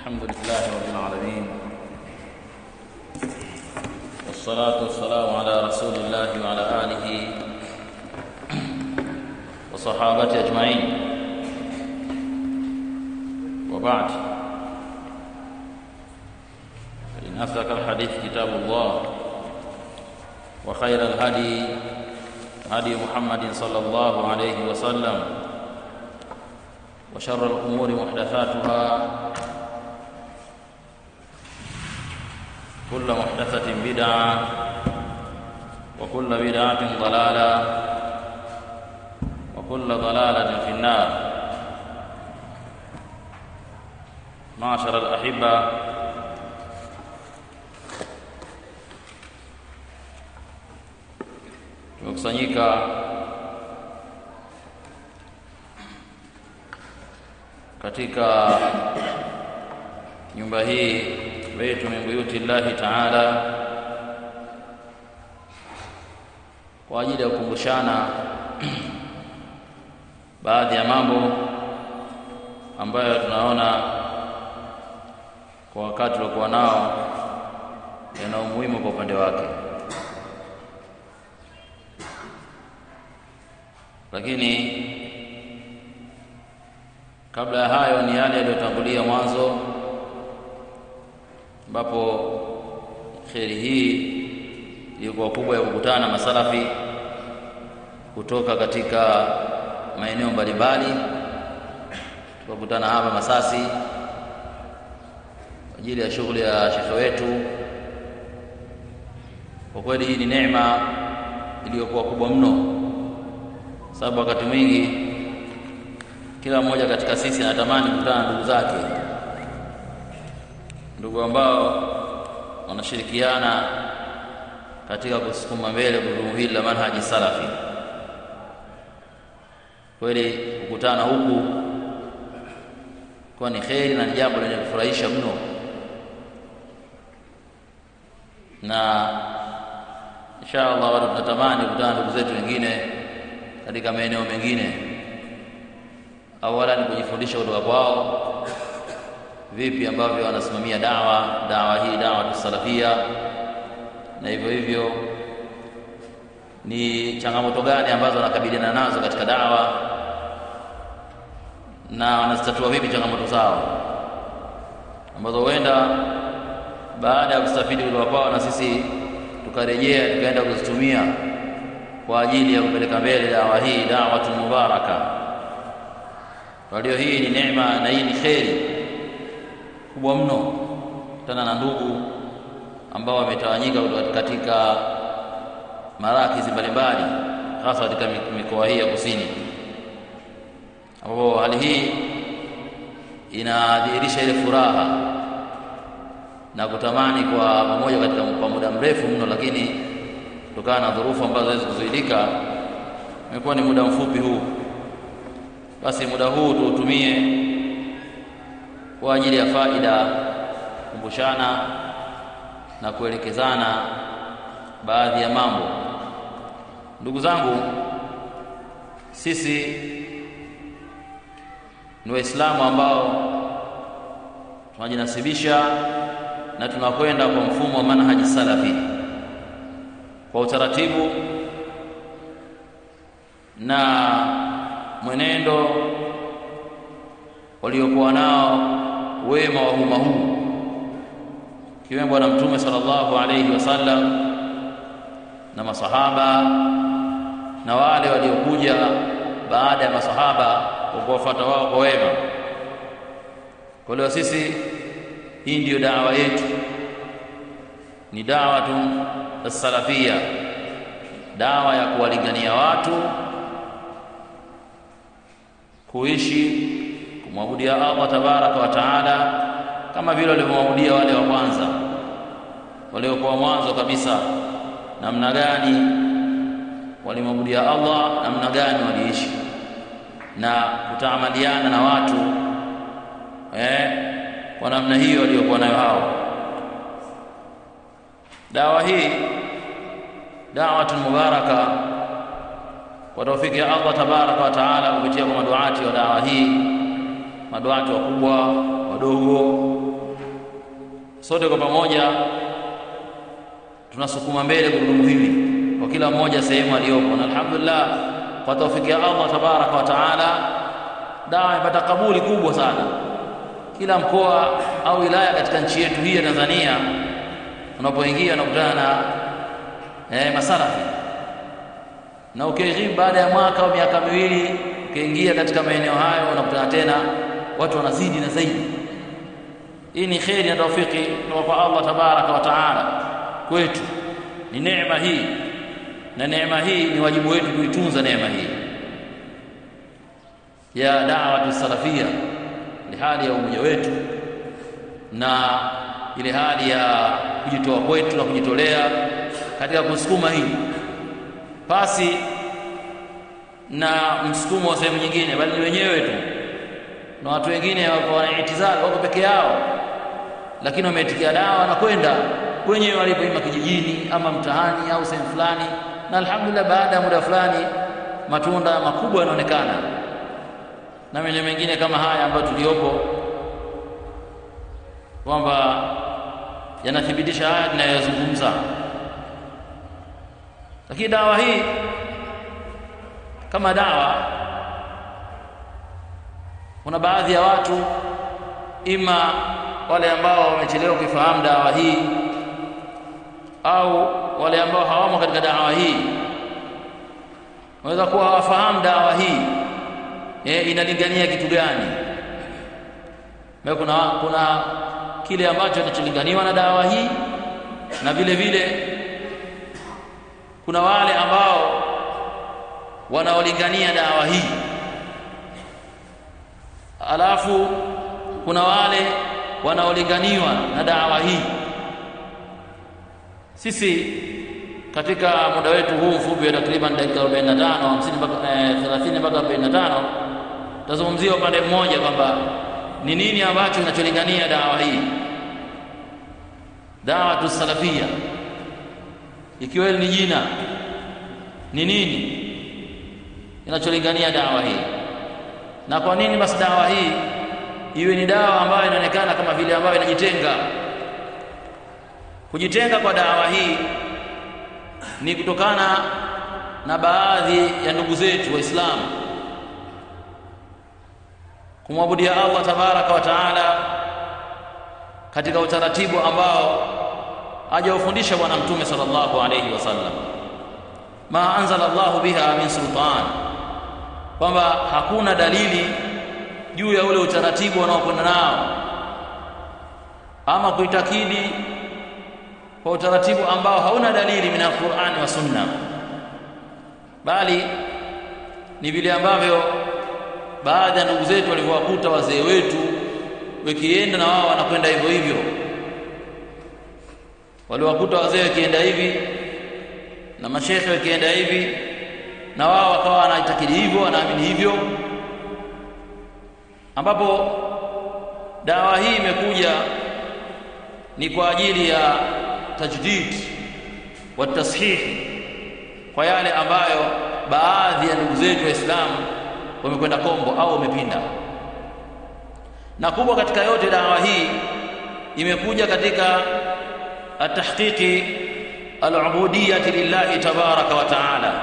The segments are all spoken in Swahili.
الحمد لله رب العالمين والصلاة والسلام على رسول الله وعلى آله وصحابته أجمعين وبعد فإن أصدق الحديث كتاب الله وخير الهدي هدي محمد صلى الله عليه وسلم وشر الأمور محدثاتها كل محدثة بدعة وكل بدعة ضلالة وكل ضلالة في النار معشر الأحبة tumekusanyika katika nyumba hii baitu min buyuti llahi taala kwa ajili ya kukumbushana baadhi ya mambo ambayo tunaona kwa wakati uliokuwa nao yana umuhimu kwa upande wake lakini kabla ya hayo ni yale yaliyotangulia mwanzo ambapo kheri hii ilikuwa kubwa ya kukutana na masalafi kutoka katika maeneo mbalimbali tukakutana hapa Masasi kwa ajili ya shughuli ya shekhe wetu. Kwa kweli hii ni neema iliyokuwa kubwa mno, sababu wakati mwingi kila mmoja katika sisi anatamani kukutana na ndugu zake, ndugu ambao wanashirikiana katika kusukuma mbele gurudumu hili la manhaji salafi. Kweli kukutana huku kwa ni kheri na ni jambo lenye kufurahisha mno, na insha Allah watu tunatamani kukutana na ndugu zetu wengine katika maeneo mengine awala ni kujifundisha kutoka kwao vipi ambavyo wanasimamia dawa dawa hii dawa tusalafia na hivyo hivyo ni changamoto gani ambazo wanakabiliana nazo katika dawa na wanazitatua vipi changamoto zao ambazo huenda baada ya kustafidi kutoka kwao na sisi tukarejea tukaenda kuzitumia kwa ajili ya kupeleka mbele dawa hii dawatul mubaraka kwa hiyo hii ni neema na hii ni kheri kubwa mno tena na ndugu ambao wametawanyika katika marakizi mbalimbali hasa katika mikoa hii ya kusini ambapo hali hii inadhihirisha ile furaha na kutamani kwa pamoja katika kwa muda mrefu mno, lakini kutokana na dhurufu ambazo hawezi kuzuilika, imekuwa ni muda mfupi huu basi muda huu tuutumie kwa ajili ya faida, kukumbushana na kuelekezana baadhi ya mambo. Ndugu zangu, sisi ni Waislamu ambao tunajinasibisha na tunakwenda kwa mfumo wa manhaji salafi kwa utaratibu na mwenendo waliokuwa nao wema wa umma huu kiwemo Bwana Mtume sallallahu alayhi wasallam na masahaba na wale waliokuja baada ya masahaba kwa kuwafuata wao kwa wema. Kwa leo sisi, hii ndiyo dawa yetu, ni dawatu salafia, dawa ya kuwalingania watu kuishi kumwabudia Allah tabaraka wa taala kama vile walivyomwabudia wale wa kwanza waliokuwa mwanzo kabisa. Namna gani walimwabudia Allah, namna gani waliishi na kutaamaliana na watu eh, kwa namna hiyo waliokuwa nayo hao. Dawa hii da'watun mubaraka kwa taufiki ya Allah tabaraka wa taala kupitia kwa maduati wa dawa hii maduati wakubwa wadogo sote kwa pamoja tunasukuma mbele gurudumu hili kwa kila mmoja sehemu aliyopo na alhamdulillah kwa taufiki ya Allah tabaraka wa taala dawa imepata kabuli kubwa sana kila mkoa au wilaya katika nchi yetu hii ya Tanzania unapoingia unakutana na eh, masalafi na ukihitimu baada ya mwaka au miaka miwili ukiingia katika maeneo hayo unakutana tena watu wanazidi na zaidi hii ni kheri na taufiki kutoka kwa Allah tabaraka wa taala kwetu ni neema hii na neema hii ni wajibu wetu kuitunza neema hii ya da'watu salafia ni hali ya umoja wetu na ile hali ya kujitoa kwetu na kujitolea katika kusukuma hili pasi na msukumo wa sehemu nyingine bali ni wenyewe tu na watu wengine wako wanaitizali wako peke yao lakini wameitikia dawa na kwenda wenyewe walipo ima kijijini ama mtaani au sehemu fulani na alhamdulillah baada ya muda fulani matunda makubwa yanaonekana na maeneo mengine kama haya ambayo tuliopo kwamba yanathibitisha haya tunayozungumza lakini dawa hii kama dawa kuna baadhi ya watu ima wale ambao wamechelewa kuifahamu dawa hii au wale ambao hawamo katika dawa hii wanaweza kuwa hawafahamu dawa hii e, inalingania kitu gani kuna, kuna kile ambacho kinacholinganiwa na dawa hii na vile vile kuna wale ambao wanaolingania dawa hii alafu kuna wale wanaolinganiwa na dawa hii sisi katika muda wetu huu mfupi wa takriban dakika 45 50 mpaka 30 mpaka 45 tazungumzia upande mmoja kwamba ni nini ambacho kinacholingania dawa hii dawa tusalafia ikiwa ni jina ni nini kinacholingania dawa hii na kwa nini basi dawa hii iwe ni dawa ambayo inaonekana kama vile ambayo inajitenga kujitenga kwa dawa hii ni kutokana na baadhi ya ndugu zetu waislamu kumwabudia Allah tabaraka wa taala katika utaratibu ambao hajaufundisha bwana mtume sallallahu alayhi wasallam ma anzala Allahu biha min sultan kwamba hakuna dalili juu ya ule utaratibu wanaokwenda nao ama kuitakidi kwa utaratibu ambao hauna dalili min alqur'ani wa sunna bali ni vile ambavyo baadhi ya ndugu zetu walivyowakuta wazee wetu wakienda na wao wanakwenda hivyo hivyo waliwakuta wazee wakienda hivi na mashekhe wakienda hivi na wao wakawa wanaitakidi hivyo wanaamini hivyo ambapo dawa hii imekuja ni kwa ajili ya tajdid wa tashih kwa yale ambayo baadhi ya ndugu zetu waislamu wamekwenda kombo au wamepinda na kubwa katika yote dawa hii imekuja katika atahqiqi al-ubudiyyah lillahi tabaraka wa taala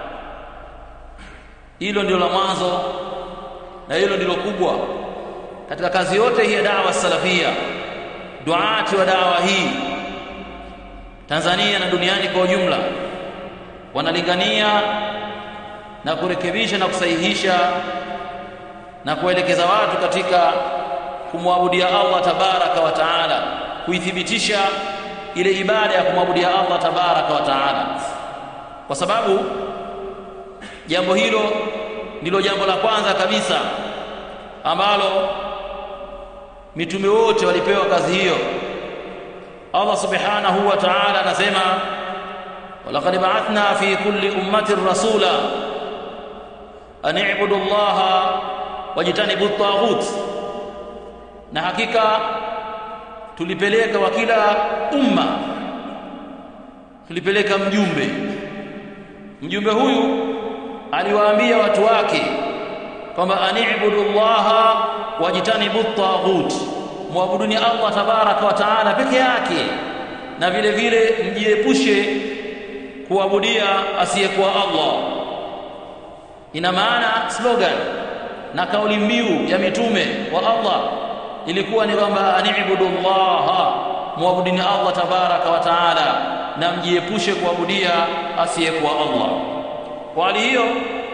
hilo ndilo la mwanzo na hilo ndilo kubwa katika kazi yote hii ya dawa salafia duati wa dawa hii Tanzania na duniani kwa ujumla wanalingania na kurekebisha na kusahihisha na kuelekeza watu katika kumwabudia Allah tabaraka wa taala kuithibitisha ile ibada ya kumwabudia Allah tabaraka wa taala kwa sababu jambo hilo ndilo jambo la kwanza kabisa ambalo mitume wote walipewa kazi hiyo Allah subhanahu wa ta'ala anasema walaqad ba'athna fi kulli ummatin rasula an i'budu Allah wajtanibu at-taghut na hakika tulipeleka wa kila umma tulipeleka mjumbe mjumbe huyu aliwaambia watu wake kwamba ani'budu Allah wajitanibu taghut muabuduni Allah tabaraka wa taala peke yake na vile vile mjiepushe kuabudia asiyekuwa Allah ina maana slogan na kauli mbiu ya mitume wa Allah ilikuwa ni kwamba anibudullaha muabudini Allah tabaraka wa taala na mjiepushe kuabudia asiyekuwa Allah kwa hali hiyo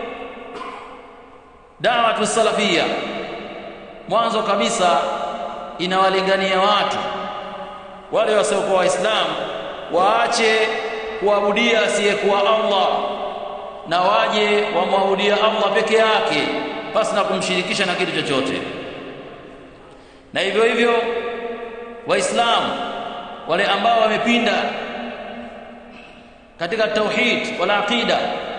da'watu salafia mwanzo kabisa inawalingania watu wale wasiokuwa waislamu waache kuabudia asiyekuwa Allah na waje wamwabudia Allah peke yake basi na kumshirikisha na kitu chochote na hivyo hivyo waislamu wale ambao wamepinda katika tauhid wala aqida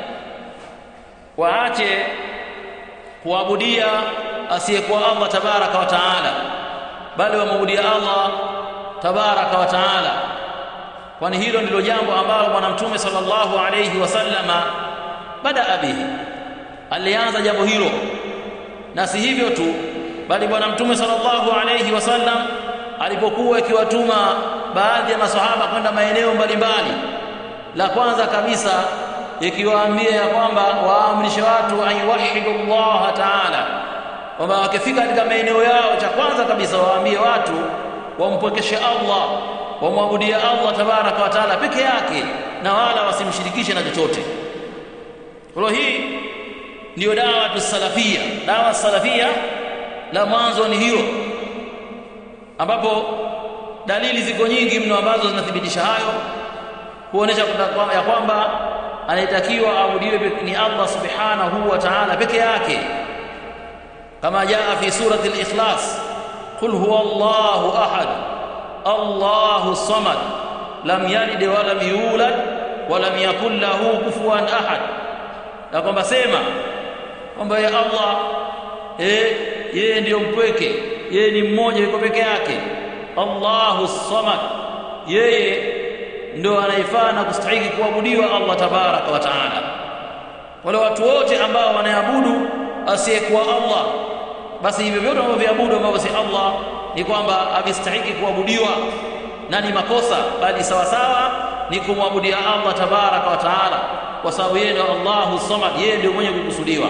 waache kuabudia asiyekuwa Allah tabaraka wa taala bali wamwabudia Allah tabaraka wa taala kwani hilo ndilo jambo ambalo bwana mtume sallallahu alayhi wasallama bada bihi alianza jambo hilo na si hivyo tu bali bwana mtume sallallahu alayhi wasallam alipokuwa akiwatuma baadhi ya maswahaba kwenda maeneo mbalimbali la kwanza kabisa ikiwaambia ya kwamba waamrishe watu ayuwahidu Allah ta'ala kwamba wakifika katika maeneo yao cha kwanza kabisa waambie watu wampwekeshe Allah wamwabudie Allah tabaraka wa taala peke yake na wala wasimshirikishe na chochote kwa hii ndiyo dawa tusalafia dawa salafia la mwanzo ni hiyo ambapo dalili ziko nyingi mno ambazo zinathibitisha hayo kuonesha ya kwamba anayetakiwa abudiwe ni Allah subhanahu wa ta'ala peke yake kama jaa fi surati al-ikhlas qul huwa Allahu ahad Allahu samad lam yalid wa lam yulad wa lam yakul lahu kufuwan ahad na kwamba sema kwamba ya Allah eh yeye ndiyo mpweke yeye ni mmoja yuko peke yake Allahu samad yeye ndio anayefaa na kustahili kuabudiwa Allah tabaraka wa taala wale watu wote ambao wanaabudu asiyekuwa Allah basi hivyo vyote wanavyoabudu ambavyo si Allah ni kwamba havistahiki kuabudiwa na ni makosa bali sawa sawa ni kumwabudia Allah tabaraka wa taala kwa sababu yeye ndio Allahu samad yeye ndio mwenye kukusudiwa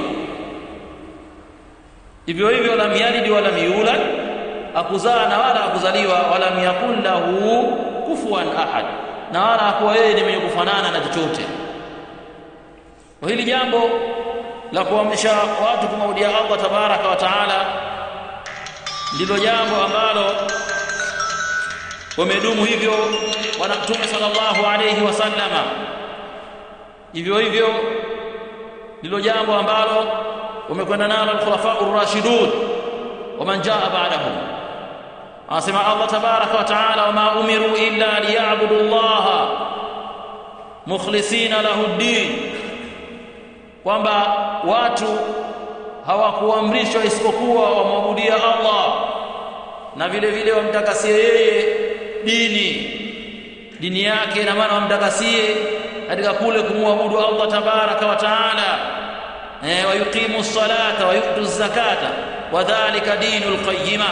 hivyo hivyo lam yalid wala yulad akuzaa na wala akuzaliwa wala yakun lahu kufuwan ahad na wala hakuwa yeye ni mwenye kufanana na chochote kwa hili jambo la kuamrisha watu kumwabudia Allah tabaraka wa taala ndilo jambo ambalo wamedumu hivyo bwana mtume sallallahu alayhi wasallama hivyo hivyo ndilo jambo ambalo wamekwenda nalo al-khulafa ar-rashidun waman jaa ba'dahum anasema Allah tabaraka wa taala wama umiru illa liya'budu Allah mukhlisina lahu ad-din kwamba watu hawakuamrishwa isipokuwa wamwabudia Allah na vile vile wamtakasie yeye dini dini yake na maana wamtakasie katika kule kumwabudu Allah tabaraka wa taala eh wayuqimu salata wa yu'tu zakata wa dhalika dinul qayyima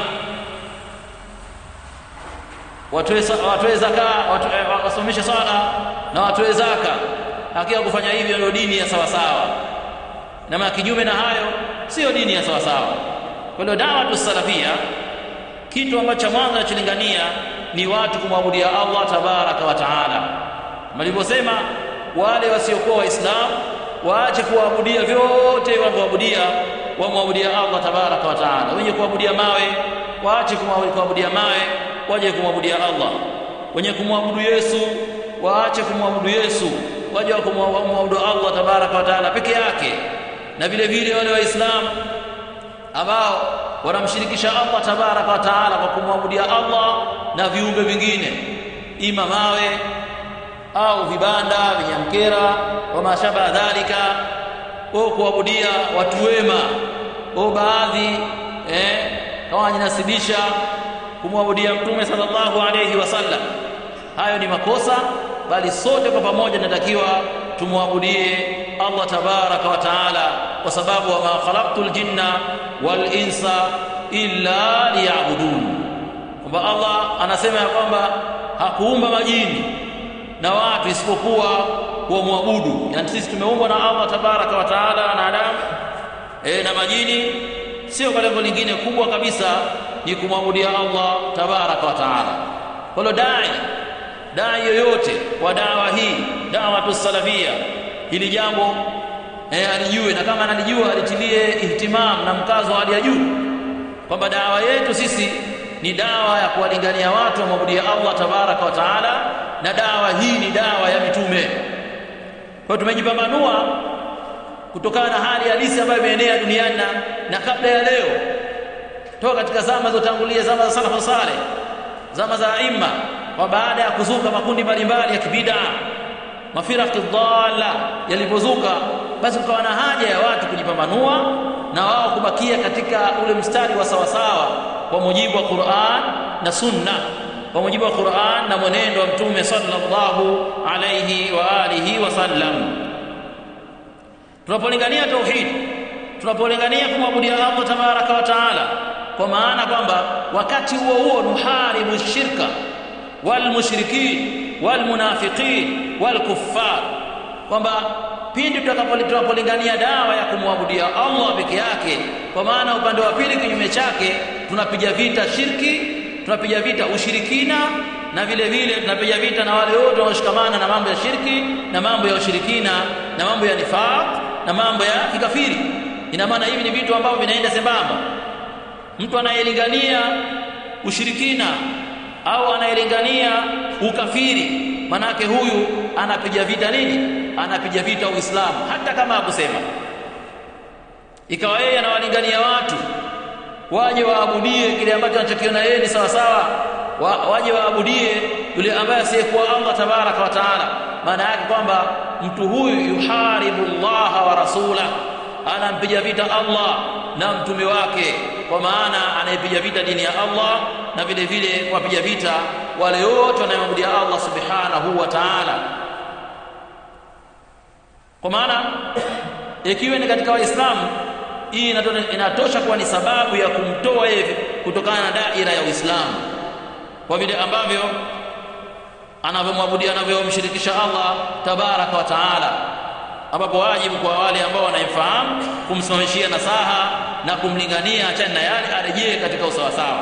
watoe watoe zaka wasomeshe sala na watoe zaka hakika kufanya hivyo ndio dini ya sawa sawa na maana kinyume na hayo sio dini ya sawa sawa kwa hiyo dawa tusalafia kitu ambacho mwanzo nacholingania ni watu kumwabudia Allah tabaraka wa taala malivyosema wale wasiokuwa waislamu waache kuabudia vyote wanavyoabudia wamwabudia Allah tabaraka wa taala wenye kuabudia mawe waache kuabudia mawe waje kumwabudia Allah wenye kumwabudu Yesu waache kumwabudu Yesu waje kumwabudu Allah tabaraka wa taala peke yake na vile vile wale waislamu ambao wanamshirikisha Allah tabaraka wa taala kwa kumwabudia Allah na viumbe vingine ima mawe au vibanda vinyamkera wa mashaba dhalika au kuabudia watu wema au baadhi eh kama wanajinasibisha kumwabudia mtume sallallahu alayhi wasallam hayo ni makosa bali sote kwa pamoja tunatakiwa tumwabudie Allah tabaraka wa taala kwa sababu wama khalaqtul jinna wal insa illa liya'budun kwamba Allah anasema ya kwamba hakuumba majini na watu isipokuwa kuwamwabudu yani sisi tumeumbwa na Allah tabaraka wa taala na Adamu e, na majini sio kwa lengo lingine kubwa kabisa ni kumwabudia Allah tabaraka wa taala kwa hiyo dai dai yoyote wa dawa hii dawatu salafia hili jambo eh, alijue na kama analijua alitilie ihtimam na mkazo hali ya juu kwamba dawa yetu sisi ni dawa ya kuwalingania watu wamwabudia Allah tabaraka wa taala na dawa hii ni dawa ya mitume kwa tumejipambanua kutokana na hali halisi ambayo imeenea duniani na, na kabla ya leo toka katika zama zilizotangulia zama za salafu saleh zama za aima kwa baada ya kuzuka makundi mbalimbali ya kibida mafiraqi dhalla yalipozuka basi kukawa na haja ya watu kujipambanua na wao kubakia katika ule mstari wa sawasawa kwa mujibu wa Qur'an na Sunna kwa mujibu wa Qur'an na mwenendo wa Mtume sallallahu alayhi wa alihi wasallam tunapolingania tauhid tunapolingania kumwabudia Allah tabaraka wa taala kwa maana kwamba wakati huo huo nuharibu shirka wal mushrikin wal munafiqin wal kuffar kwamba pindi tutakapolingania dawa ya kumwabudia Allah peke yake kwa maana upande wa pili kinyume chake tunapiga vita shirki tunapiga vita ushirikina na vile vile tunapiga vita na wale wote wanaoshikamana na mambo ya shirki na mambo ya ushirikina na mambo ya nifaq na mambo ya kikafiri ina maana hivi ni vitu ambavyo vinaenda sambamba mtu anayelingania ushirikina au anayelingania ukafiri manake huyu anapiga vita nini anapiga vita uislamu hata kama hakusema ikawa yeye anawalingania watu waje waabudie kile ambacho anachokiona yeye ni sawa sawa wa, waje waabudie yule ambaye asiyekuwa Allah tabaraka wa taala maana yake kwamba mtu huyu yuharibu Allah wa rasula anampiga vita Allah na mtume wake kwa maana anayepiga vita dini ya Allah na vile vile kuwapiga vita wale wote wanayemwabudia Allah subhanahu wa ta'ala kwa maana ikiwa ni katika waislamu hii inatosha kuwa ni sababu ya kumtoa yeye kutokana na daira ya Uislamu kwa vile ambavyo anavyomwabudia anavyomshirikisha Allah tabaraka wa taala ambapo wajibu kwa wale ambao wanaifahamu kumsimamishia nasaha na kumlingania achana na yale arejee katika usawasawa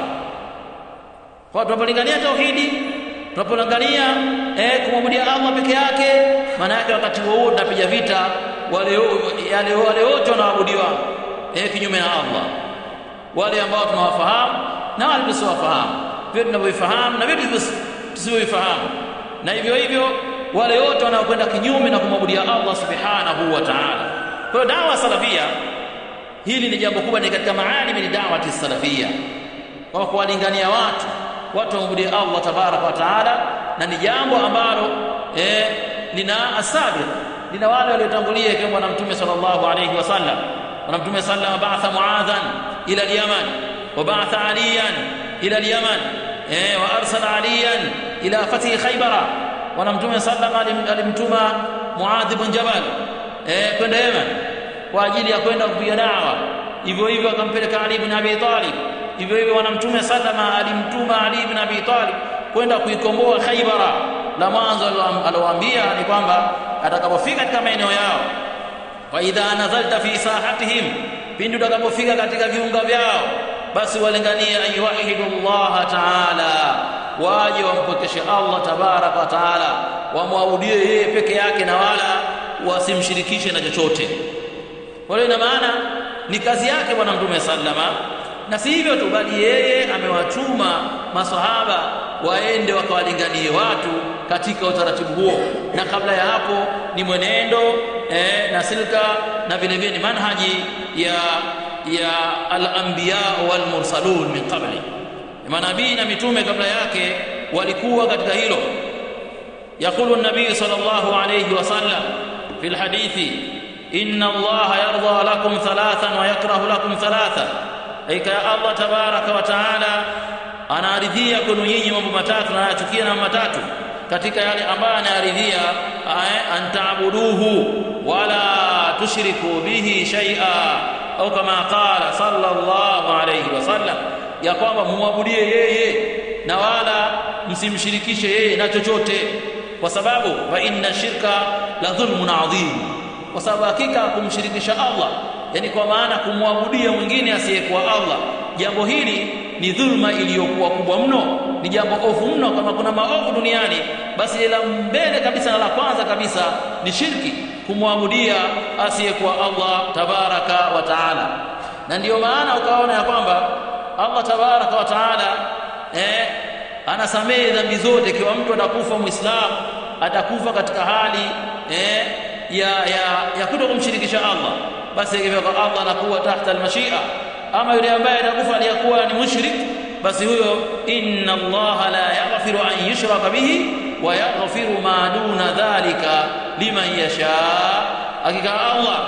kwa tunapolingania tauhidi tunapolingania eh, kumwabudia Allah peke yake maana yake wakati huo tunapiga vita wale yale wale wote wanaabudiwa eh, kinyume na Allah wale ambao tunawafahamu na wale tusiowafahamu vile tunavyoifahamu na vile tusivyoifahamu na hivyo hivyo wale wote wanaokwenda kinyume na kumwabudia Allah subhanahu wa ta'ala kwa hiyo dawa salafia hili ni jambo kubwa ni katika maalimi ni dawati salafia kwa kuwalingania watu watu wamwabudie Allah tabaraka wa taala na ni jambo ambalo eh, lina asabiq lina wale waliotangulia ikiwemo bwana mtume sallallahu alayhi wasallam bwana mtume sallallahu ba'atha muadhan ila al-yaman wa ba'atha aliyan ila al-yaman eh, wa arsala aliyan ila fathi khaybara bwana mtume sallallahu alimtuma muadh ibn jabal eh, kwenda yaman kwa ajili ya kwenda kupiga dawa hivyo hivyo akampeleka ali ibn abi talib hivyo hivyo bwana mtume sallama alimtuma ali ibn abi talib kwenda kuikomboa khaybara la mwanzo alowaambia ni kwamba atakapofika katika maeneo yao fa idha nazalta fi sahatihim pindi utakapofika katika viunga vyao basi walinganie ayuwahidu Allah taala waje wampokeshe Allah tabaraka wa taala wamwabudie yeye peke yake na wala wasimshirikishe na chochote kwa hiyo ina maana ni kazi yake bwana mtume sallama na si hivyo tu bali yeye amewatuma masahaba waende wakawalinganie watu katika utaratibu huo na kabla ya hapo ni mwenendo eh, na silka na vile vile ni manhaji ya ya al-anbiya wal mursalun min qabli manabii na mitume kabla yake walikuwa katika hilo يقول النبي صلى الله عليه وسلم في الحديث إن الله يرضى لكم ثلاثا ويكره لكم ثلاثا أي الله تبارك وتعالى anaridhia kwenu nyinyi mambo matatu na anachukia na matatu katika yale ambayo anaridhia antaabuduhu wala tushriku bihi shay'a au kama qala sallallahu alayhi wasallam ya kwamba muabudie yeye na wala msimshirikishe yeye na chochote kwa sababu fa inna shirka la dhulmun adhim kwa sababu hakika kumshirikisha Allah yani kwa maana kumwabudia mwingine asiyekuwa Allah jambo hili ni dhulma iliyokuwa kubwa mno ni jambo ovu mno kama kuna maovu duniani basi la mbele kabisa na la kwanza kabisa ni shirki kumwabudia asiyekuwa Allah tabaraka wa taala na ndiyo maana ukaona ya kwamba Allah tabaraka wa taala eh, anasamehe dhambi zote ikiwa mtu atakufa muislamu atakufa katika hali eh, ya ya ya kuto kumshirikisha Allah basi ikifika Allah anakuwa tahta almashia ama yule ambaye atakufa aliyakuwa ni mushrik basi huyo inna Allah la yaghfiru an yushraka bihi wa yaghfiru ma duna dhalika liman yasha hakika Allah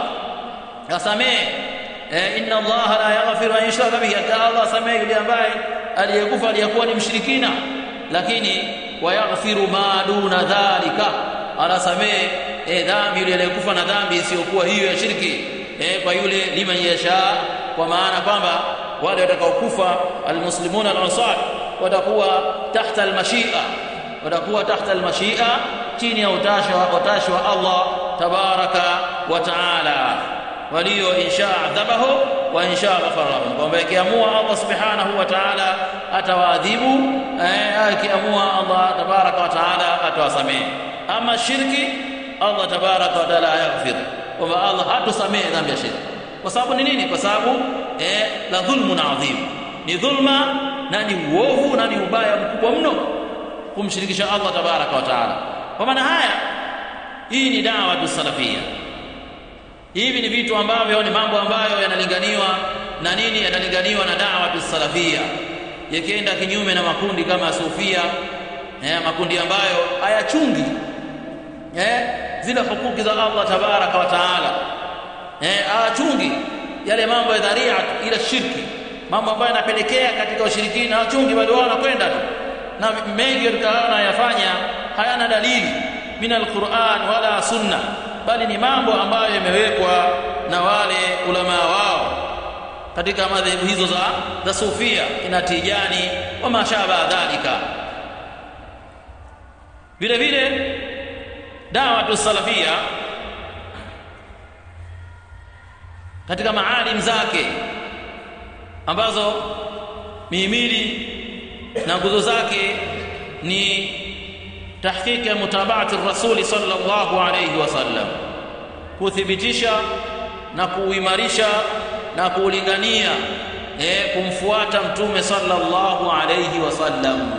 asamehe eh, inna Allah la yaghfiru an yushraka bihi hakika Allah asamehe yule ambaye aliyekufa aliyakuwa ni mshirikina lakini wa yaghfiru ma duna dhalika anasamehe eh, dhambi yule aliyekufa na dhambi isiyokuwa hiyo ya shirki eh, kwa yule liman yasha kwa maana kwamba wale watakaokufa almuslimuna al-ansar watakuwa tahta al-mashia watakuwa tahta al-mashia chini ya utashi wa utashi wa Allah tabaraka wa taala walio insha adhabahu wa insha ghafara lahum kwamba ikiamua Allah subhanahu wa taala atawaadhibu eh, ikiamua Allah tabaraka wa taala atawasamehe ama shirki Allah tabaraka wa taala yaghfir kwamba Allah hatusamehe dhambi ya shirki kwa sababu ni nini kwa sababu eh, la dhulmun adhim ni dhulma na ni uovu na ni ubaya mkubwa mno kumshirikisha Allah tabaraka wa taala kwa maana haya hii ni dawa tusalafia hivi ni vitu ambavyo ni mambo ambayo yanalinganiwa na nini yanalinganiwa na dawa tusalafia yakienda kinyume na makundi kama sufia eh, makundi ambayo hayachungi eh, zile hukuki za Allah tabaraka wa taala eh, hawachungi yale mambo ya dharia ila shirki mambo ambayo yanapelekea katika ushirikina hawachungi bali wao wanakwenda tu na mengi tukaona yafanya hayana dalili min alquran wala sunna bali ni mambo ambayo yamewekwa na wale ulama wao katika madhehebu hizo za za sufia ina tijani wa mashaba dhalika vile vile dawa tu salafia katika maalim zake ambazo mihimili na nguzo zake ni tahqiq ya mutabaati rasuli sallallahu alayhi wasallam kuthibitisha na kuimarisha na kuulingania eh, kumfuata mtume sallallahu alayhi wasallam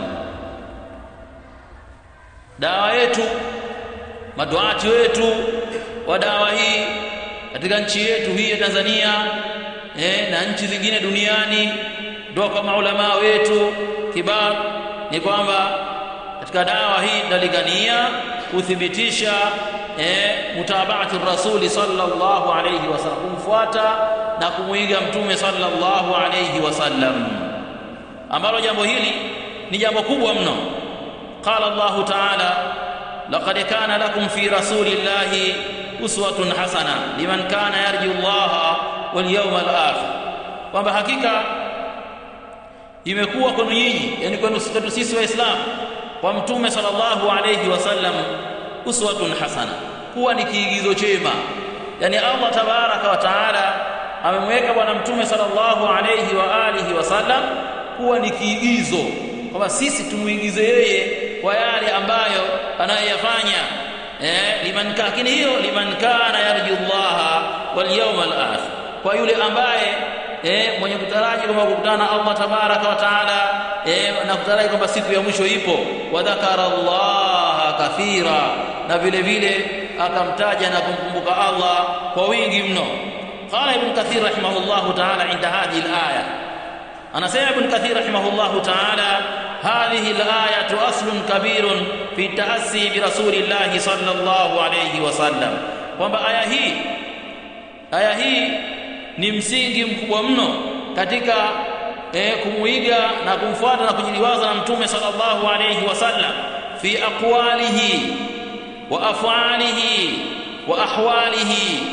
dawa yetu maduati wetu wa dawa hii katika nchi yetu hii ya Tanzania eh, na nchi zingine duniani ndio kama ulama wetu kibar ni kwamba katika dawa hii tunalingania kuthibitisha eh, mutabaati rasuli sallallahu alayhi wasallam kumfuata na kumuiga mtume sallallahu alayhi wasallam ambalo jambo hili ni jambo kubwa mno qala Allah ta'ala laqad kana lakum fi rasulillahi uswatun hasana liman kana yarju Allah wal yawmal akhir kwamba hakika imekuwa kwenu nyinyi yani kwenu sisi waislamu kwa mtume sallallahu alayhi wasallam uswatun hasana kuwa ni kiigizo chema yani Allah tabaraka wa taala amemweka bwana mtume sallallahu alayhi wa alihi wasallam kuwa ni kiigizo kwamba sisi tumuigize yeye kwa yale ambayo anayofanya eh liman lakini hiyo liman kana yarju Allah wal yawmal akhir kwa yule ambaye eh mwenye kutaraji kwamba kukutana na Allah tabaraka wa taala eh na kutaraji kwamba siku ya mwisho ipo wa dhakara Allah kathira na vile vile akamtaja na kumkumbuka Allah kwa wingi mno qala ibn kathir rahimahullah taala inda hadhihi alaya anasema ibn kathir rahimahullah taala هذه الآية أصل كبير في التأسي برسول الله صلى الله عليه وسلم kwamba aya hii aya hii ni msingi mkubwa mno katika eh, kumuiga na kumfuata na kujiliwaza na mtume sallallahu alayhi wasallam fi aqwalihi wa af'alihi wa ahwalihi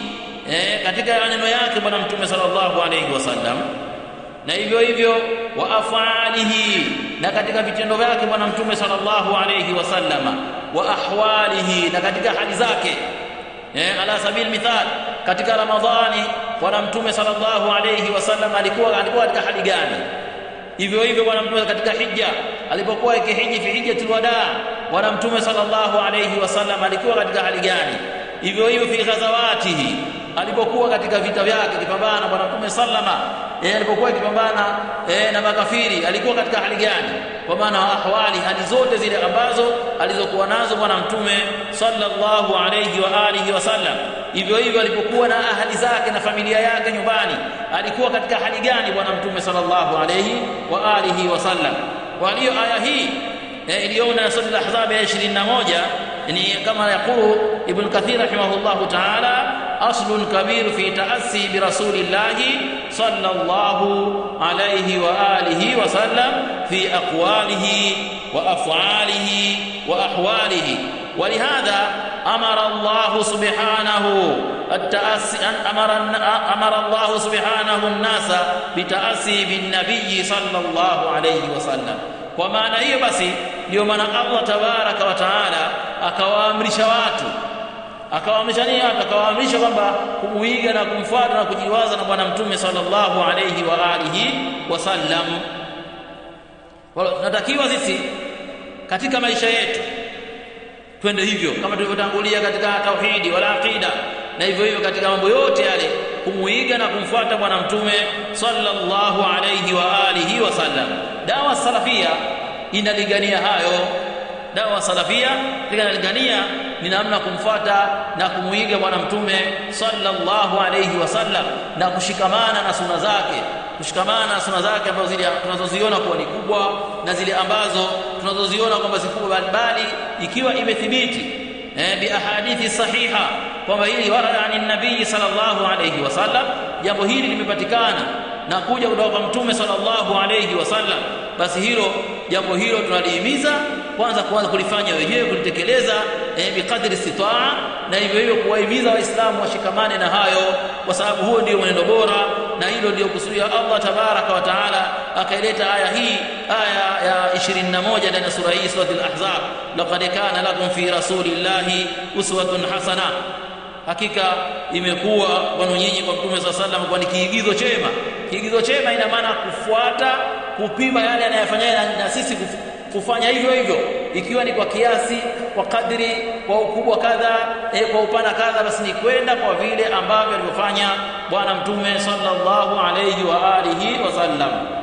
eh, katika maneno yake bwana mtume sallallahu alayhi wasallam na hivyo hivyo wa afalihi na katika vitendo vyake bwana mtume sallallahu alayhi wasallama wa ahwalihi na katika hali zake eh, ala sabil mithal katika ramadhani bwana mtume sallallahu alayhi wasallam alikuwa alikuwa katika hali gani hivyo hivyo bwana mtume katika hija alipokuwa ikihiji fi hijjatul wadaa bwana mtume sallallahu alayhi wasallam alikuwa katika hali gani hivyo hivyo fi ghazawatihi alipokuwa katika vita vyake kipambana bwana mtume sallama yeye alipokuwa akipambana eh, na makafiri alikuwa katika hali gani kwa maana ahwali hali zote zile ambazo alizokuwa nazo bwana mtume sallallahu alayhi wa alihi wasallam hivyo hivyo alipokuwa na ahali zake na familia yake nyumbani alikuwa katika hali gani bwana mtume sallallahu alayhi wa alihi wasallam kwa hiyo aya hii eh, iliyoona na sura al-ahzab ya 21 ni kama yaqulu ibn kathir rahimahullahu ta'ala aslun kabir fi ta'assi bi rasulillahi sallallahu alayhi wa alihi wa sallam fi aqwalihi wa af'alihi wa ahwalihi ولهذا أمر الله سبحانه التأسي أمر أمر الله سبحانه الناس بتأسي بالنبي صلى الله عليه وسلم kwa maana hiyo basi ndio maana Allah tabaraka wa taala akawaamrisha watu akawaamrisha nini watu akawaamrisha kwamba kumuiga na kumfuata na kujiwaza na bwana mtume sallallahu alayhi wa alihi wasallam natakiwa sisi katika maisha yetu twende hivyo kama tulivyotangulia katika tauhidi wala aqida na hivyo hivyo katika mambo yote yale kumuiga na kumfuata bwana mtume sallallahu alayhi wa alihi wasallam dawa salafia inalingania hayo dawa salafia inalingania ni namna kumfuata na kumuiga bwana mtume sallallahu alayhi wasallam na kushikamana na suna zake kushikamana na suna zake ambazo zile tunazoziona kuwa ni kubwa na zile ambazo tunazoziona kwamba si kubwa bali ikiwa imethibiti eh, bi ahadithi sahiha kwamba hili warada ani nabii sallallahu alayhi wasallam jambo hili limepatikana na kuja kutoka kwa mtume sallallahu alayhi wasallam basi hilo jambo hilo tunalihimiza kwanza kuanza kulifanya wenyewe kulitekeleza eh, biqadri istitaa na hivyo hivyo kuwahimiza waislamu washikamane na hayo kwa sababu huo ndio mwenendo bora na hilo ndio kusudia Allah tabaraka wa taala akaileta aya hii aya ya 21 ndani ya sura hii sura al-ahzab laqad kana lakum fi rasulillahi uswatun hasana hakika imekuwa kwenu nyinyi kwa mtume saa sallam kwa ni kiigizo chema kiigizo chema ina maana kufuata kupima yale anayofanya na, na sisi kuf, kufanya hivyo hivyo ikiwa ni kwa kiasi kwa kadri kwa ukubwa kadha e, kwa upana kadha basi ni kwenda kwa vile ambavyo alivyofanya bwana mtume sallallahu alayhi wa alihi wasallam